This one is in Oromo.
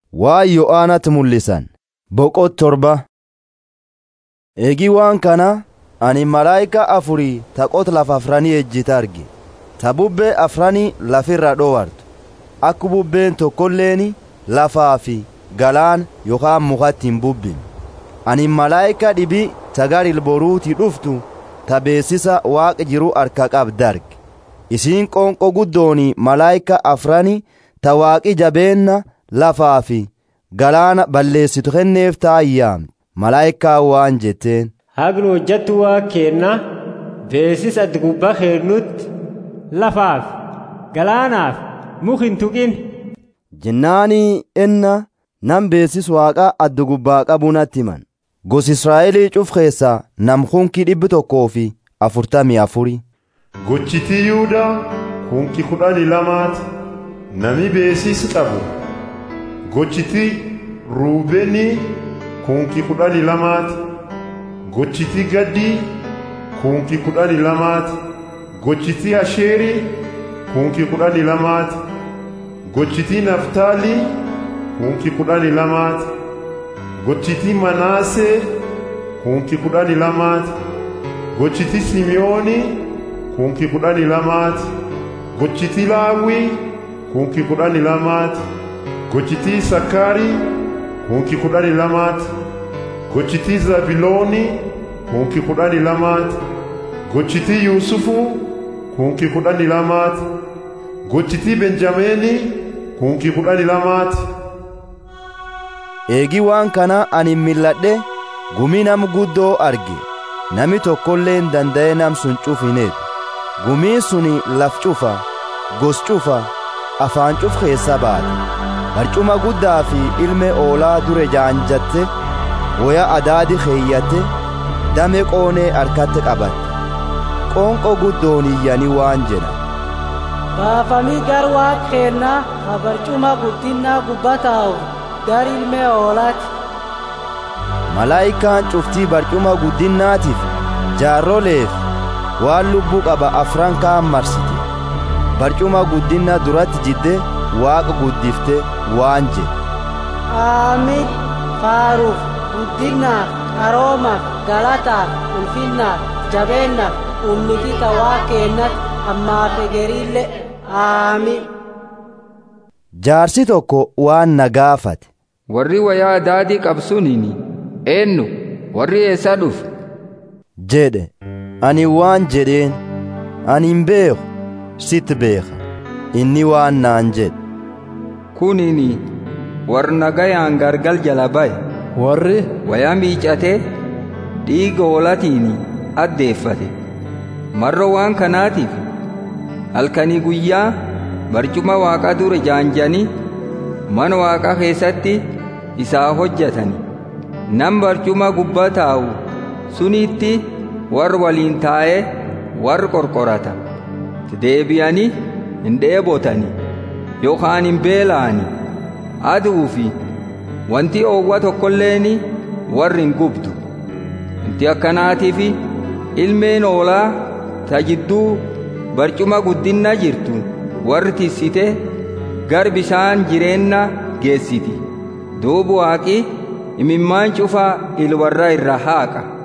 waa yo'aanatti mul'isan boqot torba eegii waan kana ani malaayika afurii taqot lafa afranii ejjite arge ta bubbee afranii lafirra dhowartu akka bubbeen tokkolleeni lafaa fi galaan yookaan mukatti hin bubbin ani malaayika dhibii tagar ilboruutii dhuftu ta beessisa waaqa jiru harka qabdi arge isiin qonqo guddooni malaayika afranii ta waaqi jabeenna lafaa fi galaana balleessitu kenneef taayyaamte malaayikaa waan jetteen hagnu hojjattu waa keenna beesis addi gubbaa keennutti lafaaf galaanaaf muk hin tuqin jennaanii enna nam beesis waaqa addi gubbaa qabu natti himan gos israa'elii cuf keessaa nam kunki dhibbi tokkoo fi afurtamii afuri gochitii yuudaa kunki kudhanii lamaati nami beesis qabu gochitii ruubeenii kunki kudhanii lamaati gochitii gaddii kunki kudhanii lamaati gochitii asheerii kunki kudhanii lamaati gochitii naftaalii kunki kudhanii lamaati gochitii manaasee kunki kudhanii lamaati gochitii simiyoonii kunki kudhanii lamaati gochitii laawwii kunki kudhanii lamaati gochitii sakaarii kunki kudhanii lamaati gochitii zabilooni kunki kudhanii lamaati gochitii yuusufu kunki kudhanii lamaati gochitii benjameeni kunki kudhanii lamaati eegii waan kana ani milladhe gumii nam guddoo arge nami tokkolleen danda'e nam sun cuf hin eegu gumiin suni laf cufa gos cufa afaan cuf keessa baate barcuma guddaa fi ilme oolaa dure jaanjatte woya adaadi keeyyatte dame qoonee harkatti qabatte qoonqo guddoon iyyanii waan jedha baafamii gar waaq keennaa ha barcuma guddinnaa gubbataa'u gar ilme oolaati malaayikaan cuftii barcuma guddinnaatiif jaarroleef waan lubbuu qaba afran kaan marsite barcuma guddinna duratti jidde waaqa guddifte waan jedhe aamin faaruuf guddinnaaf qaroomaaf galataaf ulfinnaaf jabeennaaf ummiti waa keennat ammaaf egeriille aamin jaarsi tokko waan na gaafate warri wayaa adaadii qabsuniini eennu warri eessaa dhufe jedhe ani waan jedheen ani hin beeku sitti beeka inni waan naan jedhe kunini warri nagayaan gargal jala baye warri wayaa miicatee dhiiga hoolatiini addeeffate marro waan kanaatiif halkanii guyyaa barcuma waaqa dure jaanjanii mana waaqa keessatti isaa hojjetani nam barcuma gubbaa taa'u sunitti warri waliin taa'ee warri qorqorata deebi'anii hin dheebotani yookaan hin beela'ani aduu fi wanti oowwa tokkolleeni warri hin gubdu wanti akkanaatiif ilmeen oolaa ta jidduu barcuma guddinna jirtu warri tissite gar bishaan jireenna geessiti duubu waaqi imimmaan cufaa ilwarra irra haaqa